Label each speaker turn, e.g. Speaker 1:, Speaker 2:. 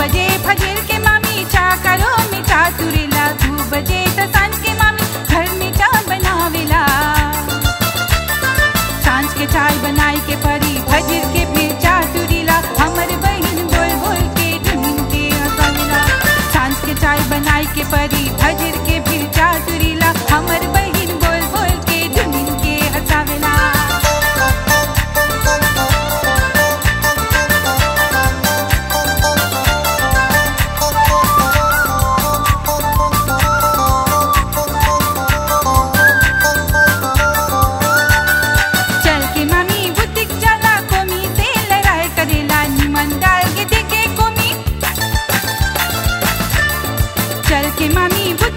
Speaker 1: बजे फजर के मामी चा करो मिठा तुरेला दू बजे त सांझ के मामी घर में चा बनावेला सांझ के चाय बनाई के परी फजर के फिर चा तुरीला हमर बहिन बोल बोल के ढूंढ के हंसावेला सांझ के चाय बनाई के परी फजर के फिर चा तुरीला हमर बहिन बोल बोल के ढूंढ के हंसावेला चल के मामी बुतिक जाला कोमी से लड़ाई करेला निमन डाल के देखे कोमी चल के मामी बुतिक